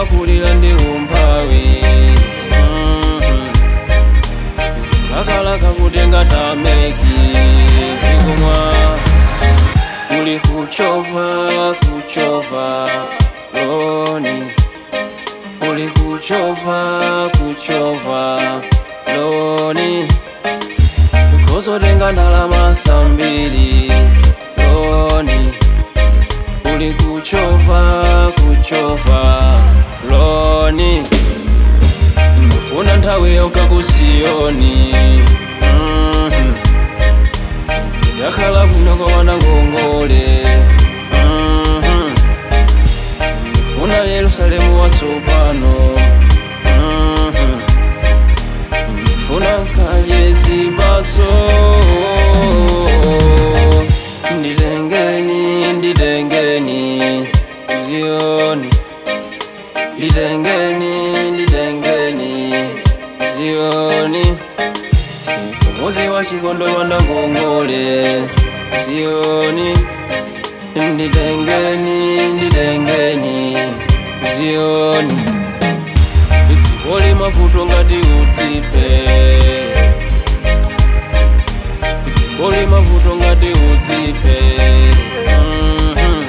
ukakulira ndi umphawi Mhm. lakalaka kutenga tameki ikumwa kuli kuchova kuchova loni kuli kuchova kuchova loni kozotenga ndalama sambiri loni kuli kuchova kuchova loni ndifuna nthawi yonka kusiyoni Mhm. zakhala kuno kwawana ngongole Mhm. ndifuna yerusalemu watsopano Mhm. ndifuna nkadye zipatso nditengeni nditengeni ziyoni nditengeni nditengeni ziyoni umuzi wa chikondo wanda ngongole ziyoni nditengeni nditengeni ziyoni dziko limavuto ngati utsipe dziko limavuto ngati utsipe Mhm.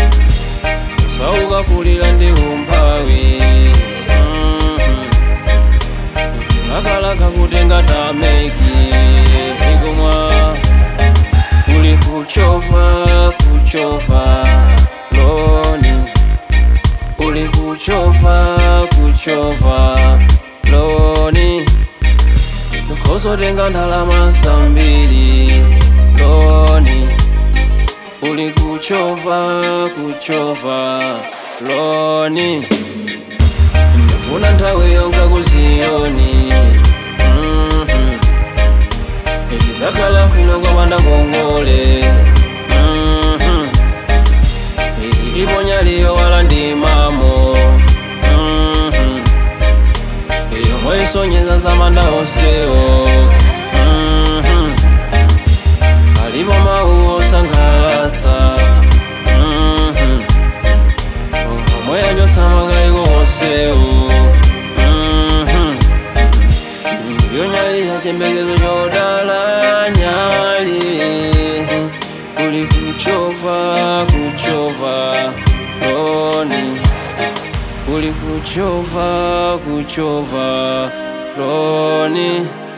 sauka kulira ndi umphawi Mhm. lakalaka kutenga tameki ikumwa kuli kuchova kuchova loni kuli kuchova kuchova loni kozotenga ndalama sambiri loni kuli kuchova kuchova loni ndifuna nthawi yonka kusiyoni Mhm. ichidzakhala bwino kwapanda ngongole Mhm. ilipo nyaliyo wala ndimamo Mhm. yomwe isonyeza zamanda onsewo Mhm. alipo mawu osangalatsa Mhm. omwe yachotsa makayiko onsewo Mhm. yonyali yachembekezo chodala nyali kuli kuchova kuchova loni kuli kuchova kuchova loni